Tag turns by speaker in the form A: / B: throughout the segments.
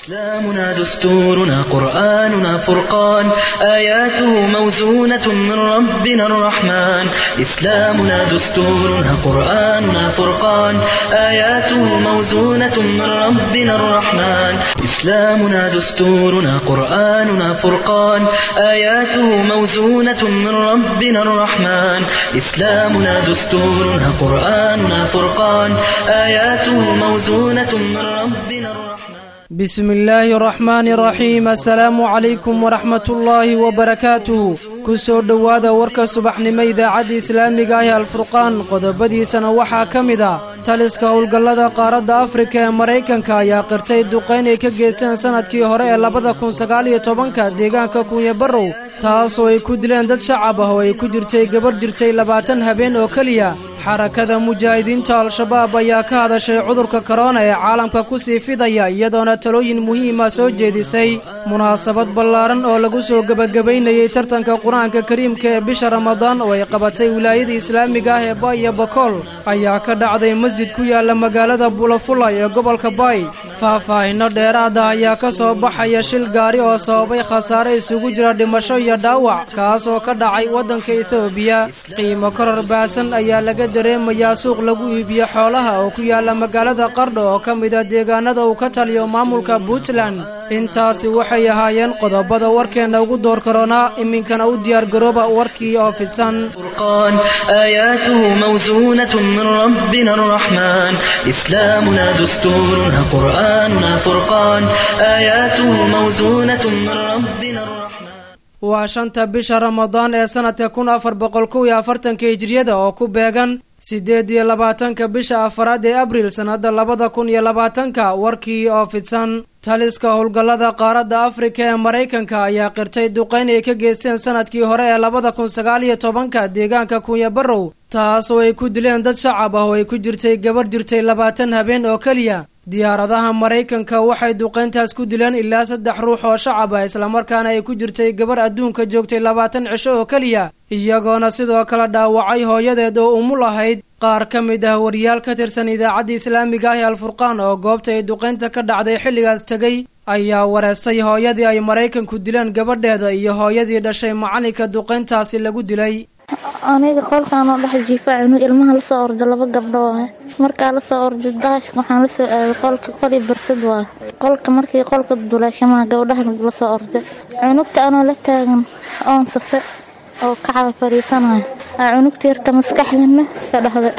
A: إسلامنا دستورنا قرآننا فرقان آياته موزونة من ربنا الرحمن إسلامنا دستورنا قرآننا فرقان آياته موزونة من ربنا الرحمن إسلامنا دستورنا قرآننا فرقان آياته موزونة من ربنا الرحمن إسلامنا دستورنا قرآننا فرقان آياته موزونة من ربنا الرحمن
B: بسم الله الرحمن الرحيم السلام عليكم ورحمة الله وبركاته kusoo dhowaada warka subaxnimo idaacadda islaamiga ah ee alfurqaan qodobadiisana waxaa ka mid a taliska howlgallada qaaradda afrika ee maraykanka ayaa qirtay duqayn ay ka geysteen sannadkii hore ee labada kun sagaal iyo tobanka deegaanka kunya barrow taasoo ay ku dileen dad shacab ah oo ay ku jirtay gabarh jirtay labaatan habeen oo keliya xarakada mujaahidiinta al-shabaab ayaa ka hadashay cudurka korona ee caalamka ku sii fidaya iyadoona talooyin muhiima soo jeedisay munaasabad ballaaran oo lagu soo gebagabaynayey tartanka qur-aanka kariimka ee bisha ramadaan oo ay qabatay wilaayada islaamiga ah ee baay iyo bakool ayaa ka dhacday masjid ku yaala magaalada bulafulay ee gobolka baay faahfaahinno dheeraada ayaa ka soo baxaya shil gaari oo sababay khasaare isugu jira dhimasho iyo dhaawac kaas oo ka dhacay waddanka etoobiya qiimo koror baasan ayaa laga dareemayaa suuq lagu iibiyo xoolaha oo ku yaala magaalada qardho oo ka mid a deegaanada uu ka taliyo maamulka puntland intaasi waxay ahaayeen qodobada warkeenna ugu door karoonaa iminkana u diyaargarooba warkii oo fidsan
A: فرقان آياته موزونة من ربنا الرحمن إسلامنا دستورنا قرآننا فرقان آياته موزونة من ربنا الرحمن
B: waa shanta bisha ramadaan ee sanadka kun afar boqol kow iyo afartanka hijriyada oo ku beegan siddeed iyo labaatanka bisha afaraad ee abriil sannadda labada kun iyo labaatanka warkii oo fidsan taliska howlgallada qaaradda afrika ee maraykanka ayaa qirtay duqayn ay ka geysteen sanadkii hore ee labada kun sagaal iyo tobanka deegaanka kunya barrow taas oo ay ku dileen dad shacab ah oo ay ku jirtay gabarh jirtay labaatan habeen oo keliya diyaaradaha maraykanka waxay duqayntaas ku dileen ilaa saddex ruux oo shacab ah islamarkaana ay ku jirtay gabarh adduunka joogtay labaatan cisho oo keliya iyagoona sidoo kale dhaawacay hooyadeed oo umul ahayd qaar ka mid ah wariyaal ka tirsan idaacadda islaamiga ah ee alfurqaan oo goobta ay duqaynta ka dhacday xilligaas tegey ayaa wareestay hooyadii ay maraykanku dileen gabadheeda iyo hooyadii dhashay macalinka duqayntaasi lagu dilay
C: aniga qolkaan oo dhex jiifa cunug ilmaha lasoo orda laba gabdho ah markaa lasoo orday daashka waxaan lasoo aaday qolka qoli barsad waa qolka markii qolka duleeshamaha gabdhaha lasoo orday cunugta anoo la taagan oon safe oo kacada fadhiisanaya aa cunugta yarta maskaxdana ka dhahday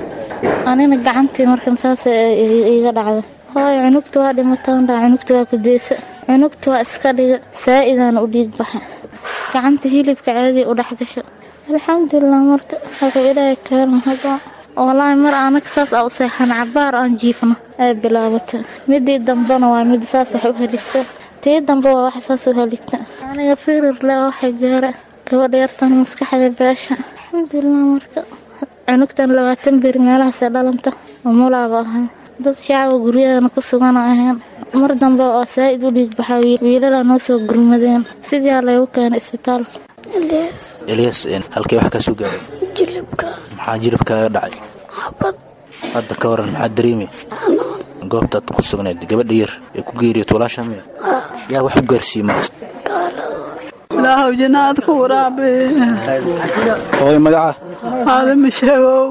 C: anina gacantii markan saas iiga dhacda hooy cunugta waa dhimataan dhaa cunugta waa kudeysa cunugta waa iska dhiga saa-idaan u dhiig baxa gacanta hilibka caadiya u dhexdasho alxamdulilah marka wuxuu ilaahay keenan hadda walaahi mar anaga saas aa u seexan cabaar aan jiifno ay bilaabata midii dambena waa mid saas wax u heligta tii dambe waa wax saas u heligta aniga firir le waxay gaara gabadha yartan maskaxda beesha alxamdulilah marka cunugtan labaatan beri meelahaasee dhalanta umulaaba ahay dad shacaba guryaheena ku sugan ahayn mar dambe oo saa-id u dhiig baxaa wiilalaa noo soo gurmadeen sidii laygu keenay isbitaalka
D: eliyas halkee wax kaa soo gaaray
E: jilibka
D: maxaa jilibkaaga dhacay
E: xabad
D: hadda ka waran maxaa dareemi goobtaad ku sugnayd gabadha yar ee ku geeriya tuulaasha miya yaa wax u gaarsiiyey maras
F: ilaahow jinaad ku waraabe
D: hooy magaca
F: aadama sheegow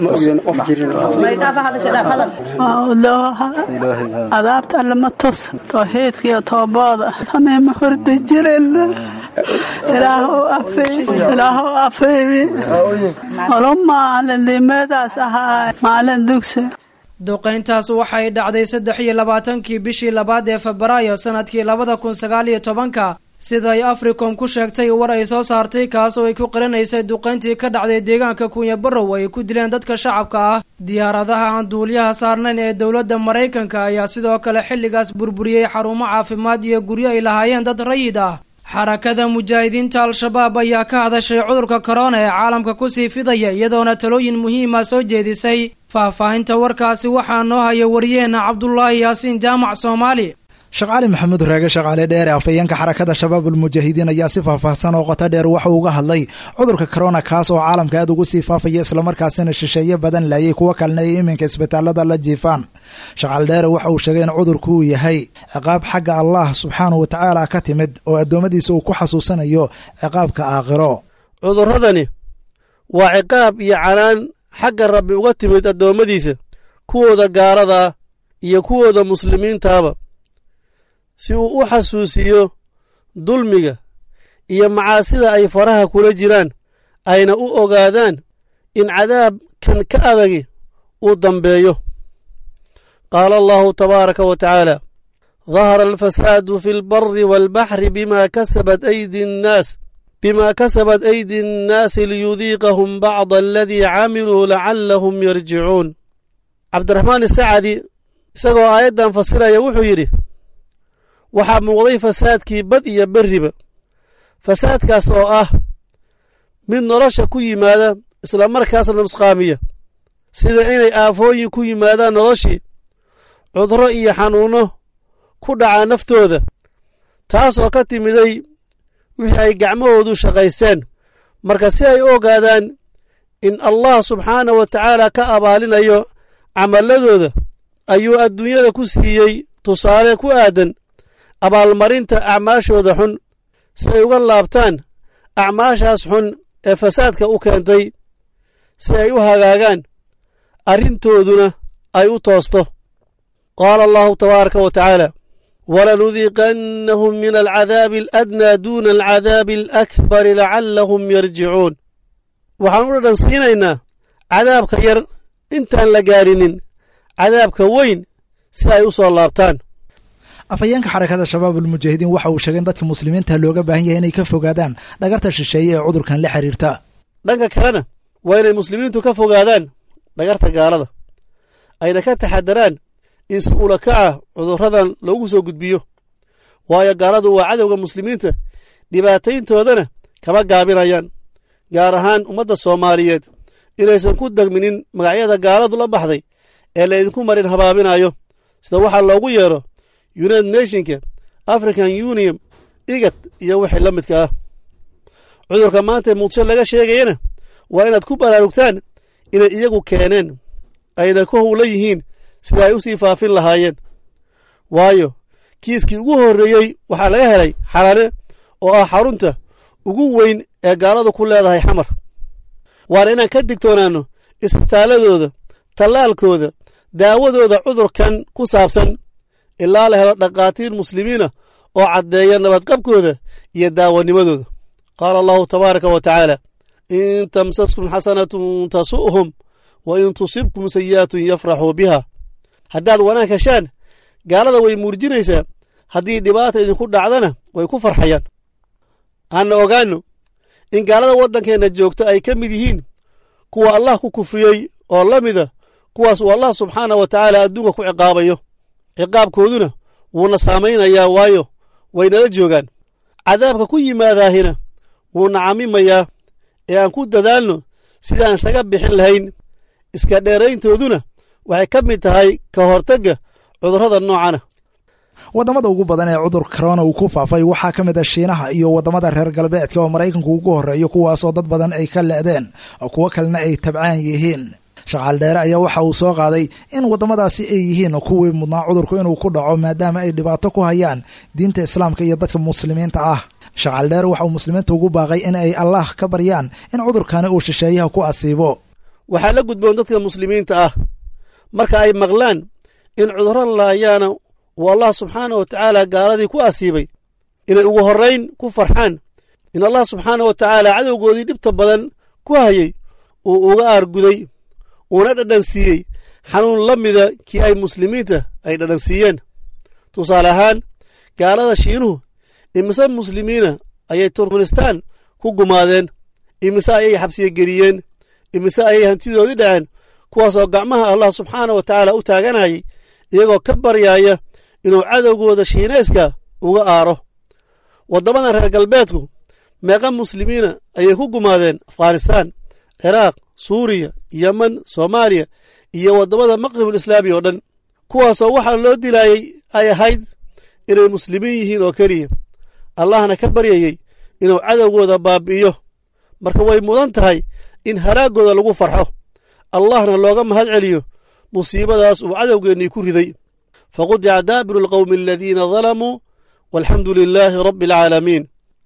F: adaabta lama tos towxiidkiyo toobooda sameema horda jiren ilaahow afeebi olo maalin limeedaas ahaa maalin dugsi
B: duqayntaas waxay dhacday saddex iyo labaatankii bishii labaad ee febraayo sanadkii labada kun sagaal iyo tobanka siday africom ku sheegtay war ay soo saartay kaas oo ay ku qarinaysay duqayntii ka dhacday deegaanka kunya barrow ay ku dileen dadka shacabka ah diyaaradaha aan duuliyaha saarnayn ee dowladda maraykanka ayaa sidoo kale xilligaas burburiyey xarumo caafimaad iyo guryo ay lahaayeen dad rayid ah xarakada mujaahidiinta al-shabaab ayaa ka hadashay cudurka korona ee caalamka kusii fidaya iyadoona talooyin muhiima soo jeedisay faahfaahinta warkaasi waxaa noo haya wariyaheenna cabdulaahi yaasiin jaamac soomaali
E: sheekh cali maxamuud raage shaqaale dheere afhayeenka xarakada shabaabulmujaahidiin ayaa si faahfaahsan oo qoto dheer waxa uga hadlay cudurka korona kaas oo caalamka aad ugu sii faafaya islamarkaasina shisheeye badan laayay kuwo kalena ay iminka isbitaalada la jiifaan shaqaale dheere waxa uu sheegay in cudurku uu yahay ciqaab xagga allah subxaanahu watacaala ka timid oo addoommadiisa uu ku xasuusanayo ciqaabka aakhiro
G: cudurradani waa ciqaab iyo canaan xagga rabbi uga timid addoommadiisa kuwooda gaaladaa iyo kuwooda muslimiintaaba si uu u xasuusiyo dulmiga iyo macaasida ay faraha kula jiraan ayna u ogaadaan in cadaabkan ka adagi uu dambeeyo qaala allahu tabaaraka wa tacaala dahara alfasaadu fi lbari waalbaxri bima kasabat aydi nnaas bima kasabat aydi nnaasi liyudiiqahum bacda aladii camiluu lacallahum yarjicuun cabdiraxmaan isacadi isagoo aayaddan fasiraya wuxuu yidhi waxaa muuqday fasaadkii bad iyo berriba fasaadkaas oo ah mid nolosha ku yimaada isla markaasna nusqaamiya sida inay aafooyin ku yimaadaan noloshii cudro iyo xanuunno ku dhacaa naftooda taasoo ka timiday wixii ay gacmahoodu shaqaysteen marka si ay u ogaadaan in allah subxaanah wa tacaala ka abaalinayo camalladooda ayuu adduunyada ku siiyey tusaale ku aadan abaalmarinta acmaashooda xun si ay uga laabtaan acmaashaas xun ee fasaadka u keentay si ay u hagaagaan arrintooduna ay u toosto qaala allahu tabaaraka wa tacaala walanudiiqannahum min alcadaabi aladnaa duuna alcadaabi alakbari lacallahum yarjicuun waxaan u dhadhan siinaynaa cadaabka yar intaan la gaarinin cadaabka weyn si ay u soo laabtaan
E: afhayeenka xarakada shabaabulmujaahidiin waxa uu sheegay in dadka muslimiinta looga baahan yahay inay ka fogaadaan dhagarta shisheeye ee cudurkan la xiriirta
G: dhanka kalena waa inay muslimiintu ka fogaadaan dhagarta gaalada ayna ka taxadaraan in si ula kaca cudurradan loogu soo gudbiyo waayo gaaladu waa cadowga muslimiinta dhibaatayntoodana kama gaabinayaan gaar ahaan ummadda soomaaliyeed inaysan ku degminin magacyada gaaladu la baxday ee laydinku marin habaabinayo sida waxaa loogu yeero united nationka african union igad iyo wixii la midka ah cudurka maanta muqdisho laga sheegayana waa inaad ku baraarugtaan inay iyagu keeneen ayna ku howla yihiin sida ay u sii faafin lahaayeen waayo kiiskii ugu horreeyey waxaa laga helay xalane oo ah xarunta ugu weyn ee gaaladu ku leedahay xamar waana inaan ka digtoonaanno isbitaaladooda tallaalkooda daawadooda cudurkan ku saabsan ilaa la helo dhakhaatiir muslimiina oo caddeeya nabadqabkooda iyo daawanimadooda qaala allahu tabaaraka wa tacaala in tamsaskum xasanatun tasu'hum wa in tusibkum sayi'atun yafraxuu biha haddaad wanaag heshaan gaalada way muurjinaysaa haddii dhibaata idinku dhacdana way ku farxayaan aanna ogaanno in gaalada waddankeenna joogta ay ka mid yihiin kuwa allah ku kufriyey oo la mida kuwaas uu allah subxaanah wa tacaala adduunka ku ciqaabayo ciqaabkooduna wuuna saamaynayaa waayo waynala joogaan cadaabka ku yimaadaahina wuuna camimayaa ee aan ku dadaalno sidaan isaga bixin lahayn iska dheerayntooduna waxay ka mid tahay ka hortagga cudurrada noocana
E: waddamada ugu badan ee cudur korona uu ku faafay waxaa ka mid a shiinaha iyo waddamada reer galbeedka oo maraykanku ugu horreeyo kuwaasoo dad badan ay ka le'deen oo kuwo kalena ay tabcaan yihiin shaqaal dheere ayaa waxa uu soo qaaday in waddamadaasi ay yihiin kuwii mudnaa cudurku inuu ku dhaco maadaama ay dhibaato ku hayaan diinta islaamka iyo dadka muslimiinta ah shaqaal dheere waxa uu muslimiinta ugu baaqay in ay allah ka baryaan in cudurkani uu shisheeyaha ku asiibo
G: waxaa la gudboon dadka muslimiinta ah marka ay maqlaan in cudurro laayaana uu allah subxaana wa tacaala gaaladii ku asiibay inay ugu horrayn ku farxaan in allah subxaana wa tacaala cadowgoodii dhibta badan ku hayay uu uga aarguday uuna dhadhansiiyey xanuun la mida kii ay muslimiinta ay dhadhansiiyeen tusaale ahaan gaalada shiinuhu imise muslimiina ayay turkmenistaan ku gumaadeen imise ayay xabsiye geliyeen imise ayay hantidoodii dhaceen kuwaasoo gacmaha allah subxaana wa tacaala u taaganayay iyagoo ka baryaaya inuu cadowgooda shiinayska uga aaro waddamada reer galbeedku meeqa muslimiina ayay ku gumaadeen afghanistaan ciraaq suuriya yeman soomaaliya iyo waddamada maqribul islaami oo dhan kuwaasoo waxaa loo dilaayey ay ahayd inay muslimiin yihiin oo keliya allahna ka baryayey inuu cadowgooda baabi'iyo marka way mudan tahay in haraaggooda lagu farxo allahna looga mahad celiyo musiibadaas uu cadowgeennii ku riday faqudica daabiru alqowmi aladiina dalamuu walxamdu lilaahi rabbi alcaalamiin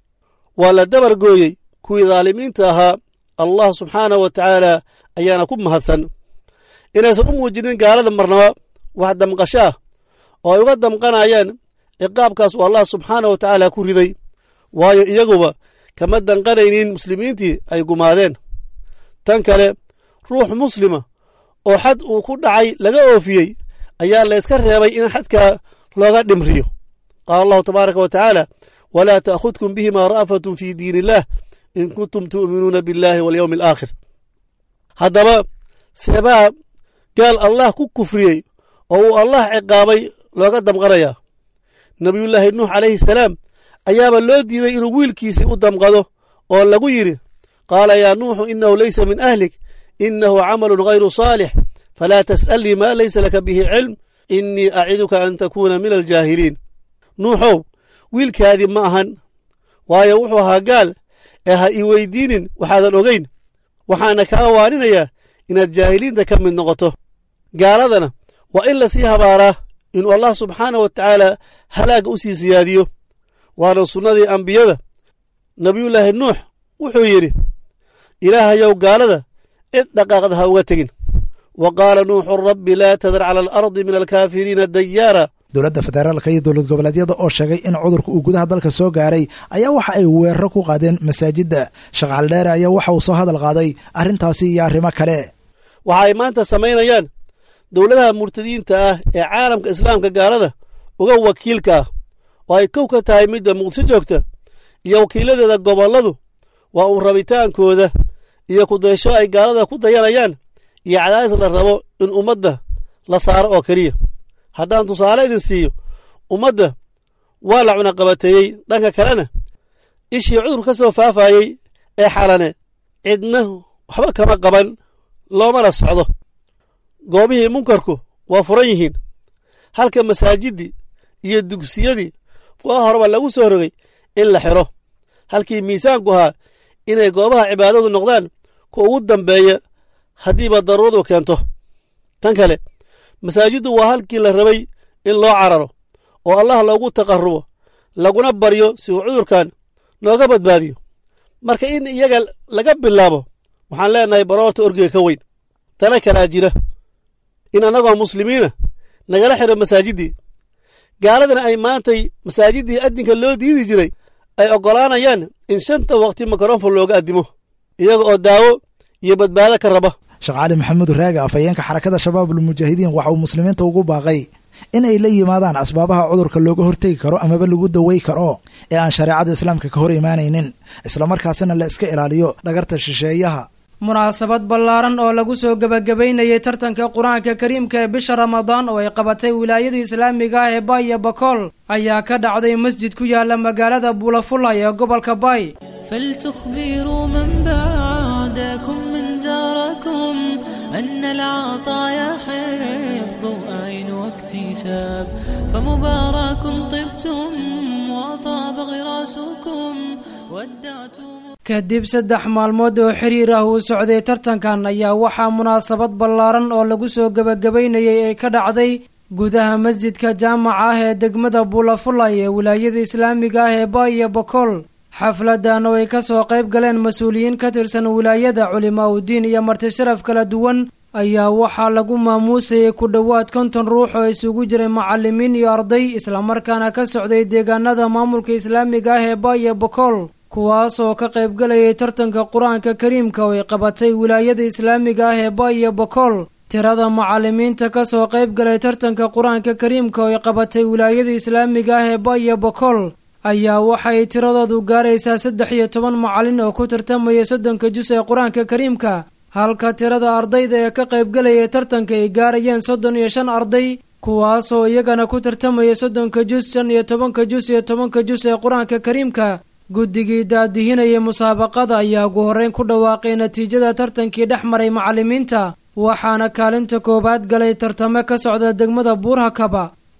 G: waa la dabar gooyey kuwii daalimiinta ahaa allah subxaanah wa tacaala ayaana ku mahadsan inaysan u muujinin gaalada marnaba wax damqasho ah oo ay uga damqanayaan ciqaabkaas uu allah subxaanah wa tacaala ku riday waayo iyaguba kama danqanaynin muslimiintii ay gumaadeen tan kale ruux muslima oo xad uu ku dhacay laga oofiyey ayaa la yska reebay in xadkaa looga dhimriyo qaala allahu tabaaraka wa tacaala walaa ta'khudkum bihima ra'fatun fii diin illaah in kuntum tu'minuuna biاllaahi walyowmi alaakhir haddaba seebaa gaal allah ku kufriyey oo uu allah ciqaabay looga damqanayaa nebiyullaahi nuux calayhi salaam ayaaba loo diiday inuu wiilkiisii u damqado oo lagu yidhi qaala yaa nuuxu innahu leysa min ahlik innahu camalun hayru saalix falaa tas'alnii maa laysa laka bihi cilm innii aciduka an takuuna min aljaahiliin nuuxow wiilkaadii ma ahan waayo wuxuu ahaa gaal ee ha ii weydiinin waxaadan ogayn waxaana kaa waaninayaa inaad jaahiliinta ka mid noqoto gaaladana waa in lasii habaaraa inuu allah subxaanah wa tacaala halaagga u sii siyaadiyo waana sunnadii ambiyada nebiyullaahi nuux wuxuu yidhi ilaahayow gaalada cid dhaqaaqda ha uga tegin wa qaala nuuxu rabbi laa tadar cala alardi min alkaafiriina dayaara
E: dowladda federaalka iyo dowlad goboleedyada oo sheegay in cudurka uu gudaha dalka soo gaaray ayaa waxa ay weeraro ku qaadeen masaajidda shaqaal dheere ayaa waxa uu soo hadal qaaday arrintaasi iyo arrimo kale
G: waxa ay maanta samaynayaan dowladaha murtadiinta ah ee caalamka islaamka gaalada uga wakiilka ah oo ay kow ka tahay midda muqdisho joogta iyo wakiiladeeda gobolladu waa uu rabitaankooda iyo kudaysho ay gaalada ku dayanayaan iyo cadaadis la rabo in ummadda la saaro oo keliya haddaan tusaale idin siiyo ummadda waa la cunaqabateeyey dhanka kalena ishii cudur ka soo faafayey ee xalane cidna waxba kama qaban loomana socdo goobihii munkarku waa furan yihiin halka masaajiddii iyo dugsiyadii waa horeba lagu soo rogay in la xiro halkii miisaanku ahaa inay goobaha cibaadadu noqdaan kuwa ugu dambeeya haddiiba daruuradu keento tan kale masaajiddu waa halkii la rabay in loo cararo oo allah loogu taqarrubo laguna baryo si uu cudurkan nooga badbaadiyo marka in iyaga laga bilaabo waxaan leenahay baroorta orgiga ka weyn tana kalaa jira in annagoo muslimiina nagala xiro masaajiddii gaaladana ay maantay masaajiddii addinka loo diidi jiray ay oggolaanayaan in shanta waqti mikrofon looga addimo iyaga oo daawo iyo badbaado ka raba
E: sheekh cali maxamuud raage afhayeenka xarakada shabaabulmujaahidiin waxa uu muslimiinta ugu baaqay in ay la yimaadaan asbaabaha cudurka looga hortegi karo amaba lagu dawey karo ee aan shareecada islaamka ka hor imaanaynin islamarkaasina la iska ilaaliyo dhagarta shisheeyaha
B: munaasabad ballaaran oo lagu soo gebagabaynayay tartanka qur-aanka kariimka ee bisha ramadaan oo ay qabatay wilaayada islaamiga ah ee baay iyo bakool ayaa ka dhacday masjid ku yaala magaalada buulafulay ee gobolka baay
H: فلتخبروا من بعدكم من جاركم أن العطايا حفظ أين واكتساب فمبارك طبتم وطاب غراسكم ودعتم
B: kadib saddex maalmood oo xiriir ah uu socday tartankan ayaa waxaa munaasabad ballaaran oo lagu soo gebagabaynayay ay ka dhacday gudaha masjidka jaamaca ah ee degmada buulafulay ee wilaayada islaamiga ah ee baay iyo bakool xafladan oo ay ka soo qayb galeen mas-uuliyiin ka tirsan wilaayada culimaa udiin iyo marti sharaf kala duwan ayaa waxaa lagu maamuusayay ku dhowaad konton ruux oo isugu jiray macalimiin iyo arday islamarkaana ka socday deegaanada maamulka islaamiga ah ee baay iyo bakool kuwaas oo ka qaybgalayay tartanka qur-aanka kariimka oo ay qabatay wilaayada islaamiga ah ee baay iyo bakool tirada macalimiinta ka soo qayb galay tartanka qur-aanka kariimka oo ay qabatay wilaayada islaamiga ah ee baay iyo bakool ayaa waxay tiradoodu gaaraysaa saddex iyo toban macalin oo ku tartamaya soddonka jus ee qur-aanka kariimka halka tirada ardayda ee ka qaybgalayay tartanka ay gaarayeen soddon iyo shan arday kuwaasoo iyagana ku tartamaya soddonka jus shan iyo tobanka jus iyo tobanka jus ee qur-aanka kariimka guddigii daadihinayay musaabaqada ayaa ugu horreyn ku dhawaaqay natiijada tartankii dhex maray macalimiinta waxaana kaalinta koowaad galay tartamo ka socda degmada buurhakaba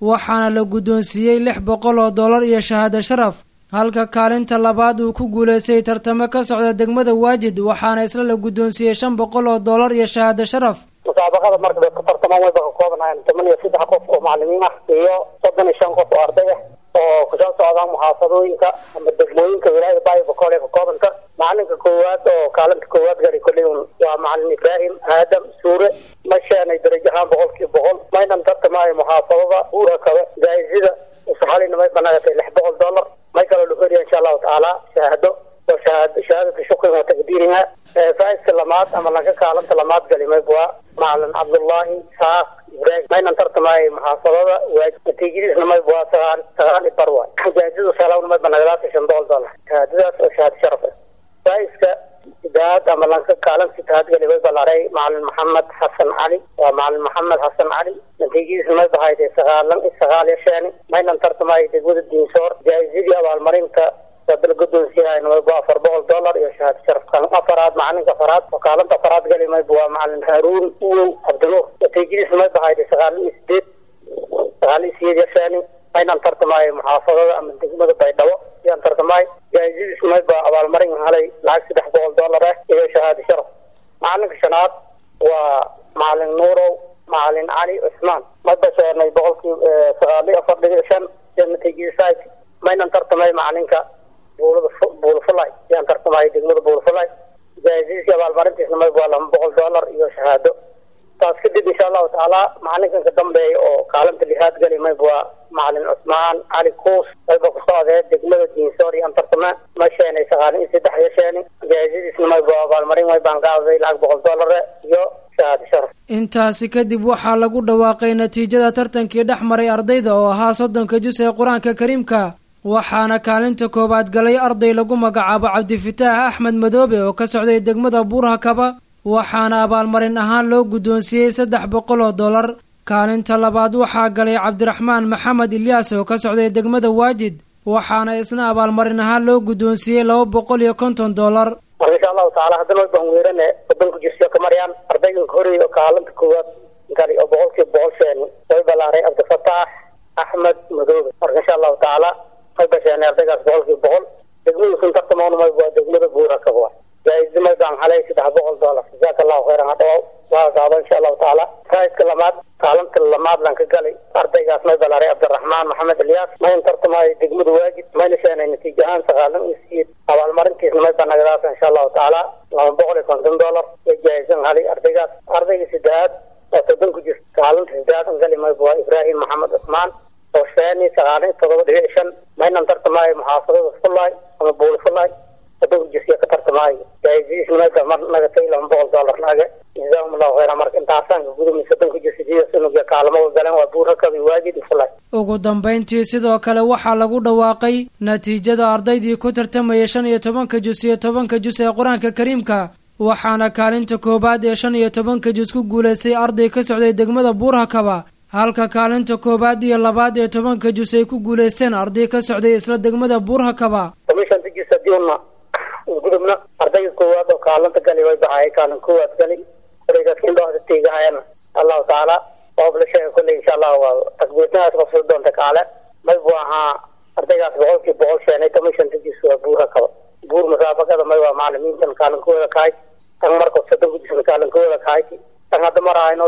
B: waxaana la guddoonsiiyey lix boqol oo dollar iyo shahaado sharaf halka kaalinta labaad uu ku guulaystay tartamo ka socda degmada waajid waxaana isla la guddoonsiiyey shan boqol oo dollar iyo shahaado sharaf
I: musaabaqada marka bay ku tartamaan wayba ka koobanaayeen toban iyo saddex qof oo macalimiin ah iyo soddon iyo shan qof oo arday ah oo kusoo socdaan muxaafadooyinka ama degmooyinka wilaayada baaybakool ee ka koobanta macalinka koowaad oo kaalinta koowaad gari kolley waa macalin ibraahim aadam suure ma sheenay darajo ahaan boqolkiiba boqol maynan tartamaayo muxaafadada uura kale jaayizada usaxalina may banagatay lix boqol dollar may kaloo lahoriya insha allahu tacaala shahaado oo shahaad shahaadata shukrin wa taqdiiriha faa'iska lamaad ama lanka kaalinta lamaad gali mayb waa macalin cabdullaahi saaq ibraahim maynan tartamaayo muxaafadada waajib natiijadiisna mayb waa sagaal sagaal i bar waay jaayizada salawna may banagadaata shan boqol dollar shahaadadaas oo shahaado sharaf ah faa'iska sidaad ama lanka kaalin sidaad gali way balaaray macalin maxamed xasan cali waa macalin maxamed xasan cali natiijadiisna may bahayday sagaalan sagaal iyo sheeni maynan tartamaayo degmada diinsoor jaayizadii abaalmarinta sadal guddoonsiyahayn mayba afar boqol dollar iyo shahaado sharaf kan afaraad macalinka afaraad oo kaalinta afaraad gali mayba waa macalin haaruun uwow cabdinuur natiijadiisna may bahayday sagaalan iyo sideed sagaal iyo sideed iyo sheeni maynan tartamaayo muxaafadada ama degmada baydhabo yaan tartamaayo jaayizadiis mayba abaalmarin halay lacag saddex boqol dollar ah iyo shahaado sharaf macalinka shanaad waa macalin nuurow macalin cali cusmaan mayba sheenay boqolkii sagaal iyo afar dhibic shan iyo natiijadiis maynan tartamay macalinka buulada buulfulay yaan tartamaayo degmada buulfulay jaayizadiisi abaalmarintiisna mayba waa laba boqol dollar iyo shahaado taas kadib insha allahu tacaala macalinkan ka dambeeya oo kaalinta lixaad gali mayba waa macalin cusmaan cali kuus mayba ku socdee degmada diinsoor iyo antartame ma sheenay sagaal iyo saddex iyo sheeni jaayizadiisna mayba abaalmarin maybaan qaaday lacag boqol dollare iyo shahaado sharaf
B: intaasi kadib waxaa lagu dhawaaqay natiijada tartankii dhex maray ardayda oo ahaa soddonka jus ee qur-aanka kariimka waxaana kaalinta koowaad galay arday lagu magacaabo cabdifitaax axmed madoobe oo ka socday degmada buurhakaba waxaana abaalmarin ahaan loo guddoonsiiyey saddex boqol oo dollar kaalinta labaad waxaa galay cabdiraxmaan maxamed ilyaas oo ka socday degmada waajid waxaana isna abaalmarin ahaan loo guddoonsiiyey laba boqol iyo konton dollar
I: marka insha allahu tacaala haddana way baan weerane wadanku jirsiyo ka maryaan ardayganka horey oo kaalinta koowaad gali oo boqolkiiba boqol sheeni way balaaray cabdifataax axmed madoobe marka insha allahu tacaala way basheenay ardaygaas boqolkiiba boqol degmadiisun tartamoon mayb waa degmada buurakab waa jaa-izi maybaan halay saddex boqol dollar jazaaka allahu khayran hadhawaw waa gaabo insha allahu tacaala faaidka lamaad kaalinta lamaad lan ka galay ardaygaas may balaaray cabdiraxmaan maxamed ilyaas mayn tartamaayo degmada waajid mayna sheenay natiijo ahaan sagaalan iyo sideed abaalmarintiisna may banagadaas insha allahu tacaala laba boqol iyo konton dollar iyo jaa-izan halay ardaygaas ardayga saddexaad oo toban ku jirta kaalinta saddexaad an gali mayba waa ibraahim maxamed cusmaan oo sheeni sagaal iyo todoba dhibic shan maynan tartamaayo muxaafadada fulay ama buuli fulay wadanku jirsiya ka tartamaayo jaa-izadiisna mayba mar nagatay laba boqol dollar naga jazaahum allahu khayra marka intaasaan ka gudumay wadanku jirsidiya sunuga kaalamo galeen waa buurakabi waajid iyo fulay
B: ugu dambayntii sidoo kale waxaa lagu dhawaaqay natiijada ardaydii ku tartamaya shan iyo tobanka jus iyo tobanka jus ee qur-aanka kariimka waxaana kaalinta koowaad ee shan iyo tobanka jus ku guulaystay arday ka socday degmada buurhakaba halka kaalinta koowaad iyo labaad ee tobanka jus ay ku guulaysteen arday ka socday isla degmada buurhakaba
I: commissionta jis hadiuna gudubna ardayga koowaad oo kaalinta gali way baxaayay kaalin koowaad gali oreygaskindhooda tiigahayana allahu tacaala oob la sheega kolley insha allah waa takbiirtadaas qabsada doonta kaale maybu ahaa ardaygaas boqolkii boqol sheenay commissionta jis waa buurhakaba buur musaabaqada may waa macalimiintan kaalinkooda kahay tan marka soddonka jisna kaalinkooda kahay tan hadda marahayno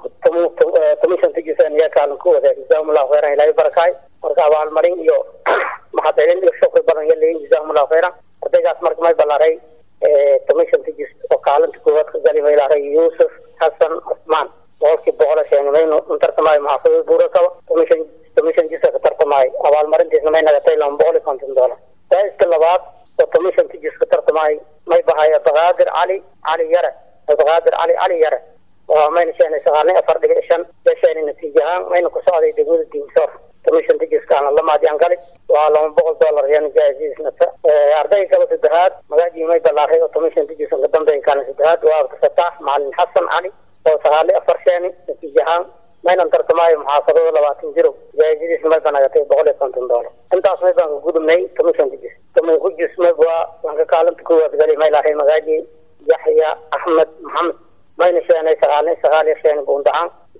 I: commissionta jisan iya kaalinkooda jazaahumullahu khayran ilaahay barakaay marka abaalmarin iyo maxadcelin iyo shukri badan ya leeyin jazaahumullahu khayran ardaygaas marka may balaaray commissionta jis oo kaalinta koowaad ka gali may laaray yuusuf xasan cusmaan boqolkii boqola sheegay maynu tartamaayo muxaafadada buurakaba commission commission jisa ka tartamaayo abaalmarintiisna may nagatay laba boqol iyo konton dollar faa'iska labaad oo commissionka jis ka tartamaayo may bahay abdaqaadir cali cali yare abdaqaadir cali cali yare waa mayna sheenay sagaalni afar dhibic shan ya sheenay natiijo ahaan mayna ku socday degmada diinsoor commissionka jiskaana lamaadiyaan gali waa laba boqol dollar yan jaa-isiisnata ardayga kale saddexaad magaajii may balaaray oo commissionka jisan ka dambeeya kaana saddexaad waa abdifataax macalin xasan cali oo sagaalni afar sheeni natiijo ahaan maynan tartamaayo muxaafadada labaatan jiro jaa-isadiis may banagatay boqol iyo konton dollar intaas may baan ka gudubnay commissionka jis commissionka jis may waa lanka kaalinta koowaad gali may lahay magaaji yaxya axmed maxamed mayna sheenay sagaalni sagaal iyo sheeni buundacaan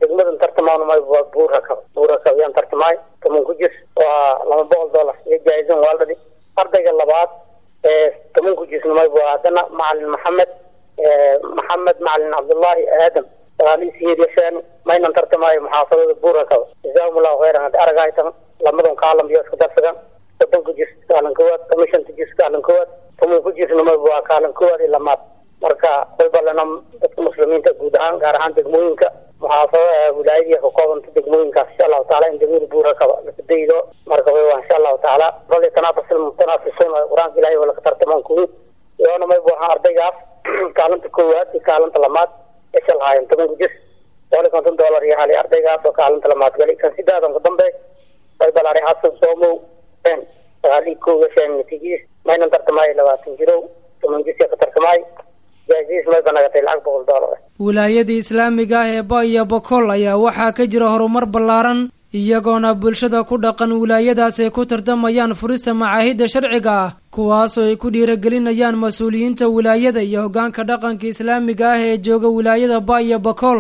I: degmadan tartamaana may waa buurakab buurakab yaan tartamaay toban ku jir waa laba boqol dollar iyo jaa-izan waaldhadi ardayga labaad ee toban ku jirna may waa haddana macalin maxamed maxamed macalin cabdullaahi aadam sagaaliisiyeed yashaani maynan tartamaayo muxaafadada buurakaba jazaahum allahu khayran haddi aragaytan lamadan kaalam iyo isku darsadan soddon ku jir kaalan kowaad toban shanta jir kaalan kowaad toban ku jirna may waa kaalan kowaad iyo lamaad marka way ballanam dadka muslimiinta guud ahaan gaar ahaan degmooyinka muxaafadaha wilaayadii ka koobanta degmooyinkaas insha allahu taala in degmada buurakaba lakadaydo marka way waa insha allahu taala bal tanaafasil mutanaafisuun qur-aanka ilahay waa laka tartamaan kuwi iyoona may buahaan ardaygaas kaalinta koowaad iyo kaalinta lamaad isha lahaayeen toban ku jir boqol iyo konton dollar iyo hali ardaygaas oo kaalinta lamaad gali kan sidaadan ku dambe way balaari xasan soomow ben sagaaliyi kow yasheen natiijadiis maynan tartamaayo labaatan jirow toban jirka ka tartamaayo jaaisiis may banagatay lacag boqol dollar
B: wilaayadii islaamiga ah ee ba iyo bokool ayaa waxaa ka jira horumar ballaaran iyagoona bulshada ku dhaqan wilaayadaas ay ku tartamayaan furista macaahidda sharciga ah kuwaasoo ay ku dhiiragelinayaan mas-uuliyiinta wilaayada iyo hoggaanka dhaqanka islaamiga ah ee jooga wilaayada ba iyo bokool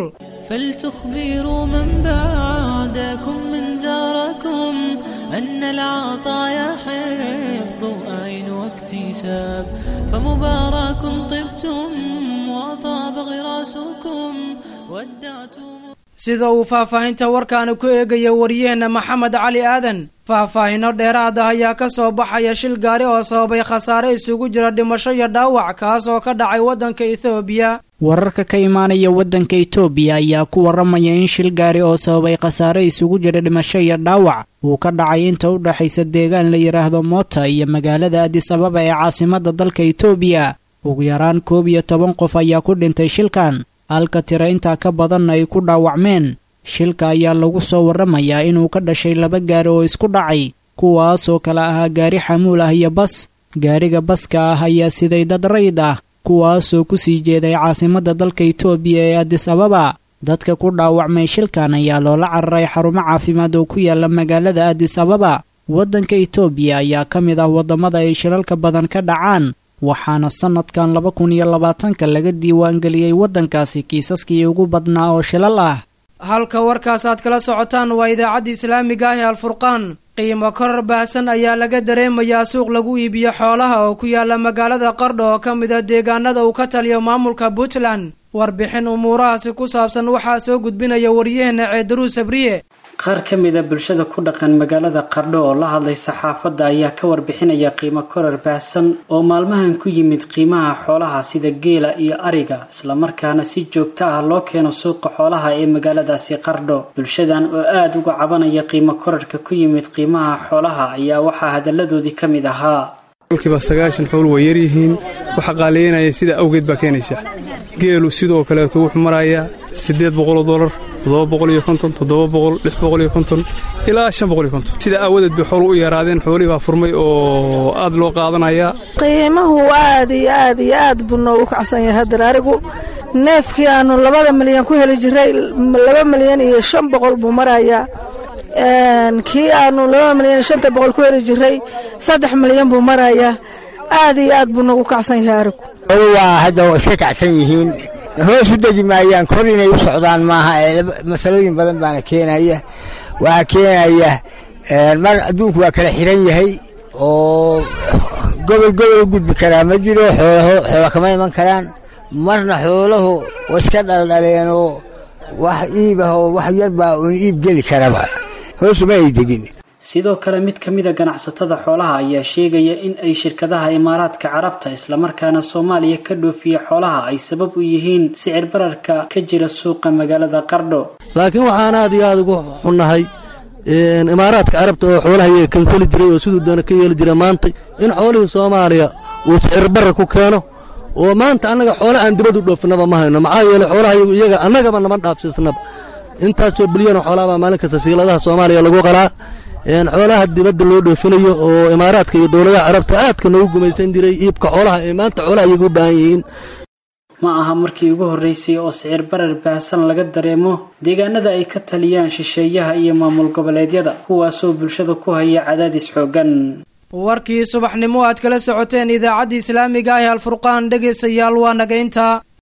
H: فلتخبروا من بعدكم من جاركم أن العطايا حفظ أين واكتساب فمبارك طبتم وطاب غراسكم ودعتم
B: sida uu faahfaahinta warkaani ku eegaya wariyaheenna maxamed cali aadan faahfaahino dheeraad ah ayaa ka soo baxaya shil gaari oo sababay khasaare isugu jira dhimasho iyo dhaawac kaas oo ka dhacay waddanka ethoobiya
J: wararka ka imaanaya waddanka itoobiya ayaa ku waramaya in shil gaari oo sababay khasaare isugu jira dhimasho iyo dhaawac uu ka dhacay inta u dhexaysa deegaan la yidhaahdo moota iyo magaalada adis ababa ee caasimadda dalka itoobiya ugu yaraan koob iyo toban qof ayaa ku dhintay shilkan halka tira intaa ka badanna ay ku dhaawacmeen shilka ayaa lagu soo warramayaa inuu ka dhashay laba gaari oo isku dhacay kuwaasoo kale ahaa gaari xamuul ah iyo bas gaariga baska ah ayaa siday dad rayd ah kuwaasoo ku sii jeeday caasimadda dalka itoobiya ee adis ababa dadka ku dhaawacmay shilkan ayaa loola cararay xarumo caafimaad oo ku yaala magaalada adis ababa waddanka itoobiya ayaa ka mid ah waddamada ay shilalka badan ka dhacaan waxaana sannadkan laba kun iyo labaatanka laga diiwaangeliyey waddankaasi kiisaskii ugu badnaa oo shilal ah
B: halka warkaas aad kala socotaan waa idaacadda islaamiga ah ee alfurqaan qiimo korar baahsan ayaa laga dareemayaa suuq lagu iibiyo xoolaha oo ku yaala magaalada qardho oo ka mid a deegaanada uu ka taliyo maamulka puntland warbixin umuurahaasi ku saabsan waxaa soo gudbinaya waryaheena ceedaruu sabriye
K: qaar ka mid a bulshada ku dhaqan magaalada qardho oo la hadlay saxaafadda ayaa ka warbixinaya qiimo korar baahsan oo maalmahan ku yimid qiimaha xoolaha sida geela iyo ariga islamarkaana si joogto ah loo keeno suuqa xoolaha ee magaaladaasi qardho bulshadan oo aada uga cabanaya qiimo korarka ku yimid qiimaha xoolaha ayaa waxaa hadalladoodii ka mid ahaa
L: kiiba sagaashan xool way yaryihiin waxa qaaliyanaya sidaa awgeed baa keenaysa geelu sidoo kaleeto wuxuu marayaa siddeed boqoloo dolar toddoba boqol iyo konton toddoba boqol lix boqol iyo konton ilaa shan boqol iyo konton sidaa aawadeed bay xoolu u yaraadeen xoolihii baa furmay oo aad loo qaadanayaa
F: qiimahu aad iyo aad iyo aad buu noogu kacsan yahay haddar arigu neefkii aanu labada milyan ku heli jiray laba milyan iyo shan boqol buu marayaa kii aanu laba milyan iyo shanta boqol ku heli jiray saddex milyan buu marayaa aad iyo aad buu noogu kacsan yahay arigu
M: waa hadda iska kacsan yihiin hoos u degi maayaan kor inay u socdaan maaha masalooyin badan baana keenaya waxaa keenaya mar adduunku waa kala xiran yahay oo gobol gobol u gudbi karaa ma jiro xoola kama iman karaan marna xoolahu wa iska dhaldhaleenoo wax iibah oo wax yarbaa uun iib geli karaba hoosuma ay degin
K: sidoo kale mid ka mid a ganacsatada xoolaha ayaa sheegaya in ay shirkadaha imaaraadka carabta islamarkaana soomaaliya ka dhoofiya xoolaha ay sabab u yihiin sicir bararka ka jira suuqa magaalada qardho
N: laakiin waxaan aad iyo aada ugu xunnahay imaaraadka carabta oo xoolaha iyaga kansali jiray oo siduu doona ka yeeli jira maanta in xoolihii soomaaliya uu sicir barar ku keeno oo maanta annaga xoole aan dibad u dhoofinaba ma hayno maxaa yeeley xoolaha iyaga annagaba nama dhaafsiisnaba intaasoo bilyan oo xoolaha baa maalin kasta siiladaha soomaaliya lagu qalaa xoolaha dibadda loo dhoofinayo oo imaaraadka iyo dowladaha carabta aadka noogu gumaysan jiray iibka xoolaha ee maanta xoolaha iyagu u baahan yihiin
K: ma aha markii ugu horreysay oo sicir barar baahsan laga dareemo deegaanada ay ka taliyaan shisheeyaha iyo maamul goboleedyada kuwaasoo bulshada ku haya cadaadis xooggan
B: warkii subaxnimo aad kala socoteen idaacadda islaamiga ah ee alfurqaan dhegaystayaal waa nagaynta